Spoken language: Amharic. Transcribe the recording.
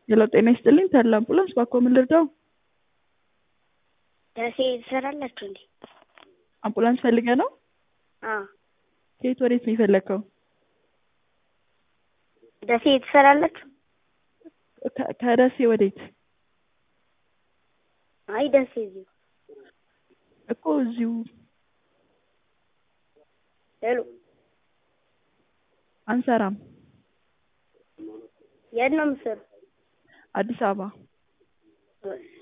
ሄሎ ጤና ይስጥልኝ ተድላ አምቡላንስ ባክዎ ምን ልርዳው? ደሴ ትሰራላችሁ እንዴ? አምቡላንስ ፈልገህ ነው? አዎ ከየት ወዴት ነው የፈለግከው? ደሴ ትሰራላችሁ? ከ- ከደሴ ወዴት? አይ ደሴ እዚሁ እኮ እዚሁ ሄሎ አንሰራም። የት ነው የምትሰሩ? አዲስ አበባ እሺ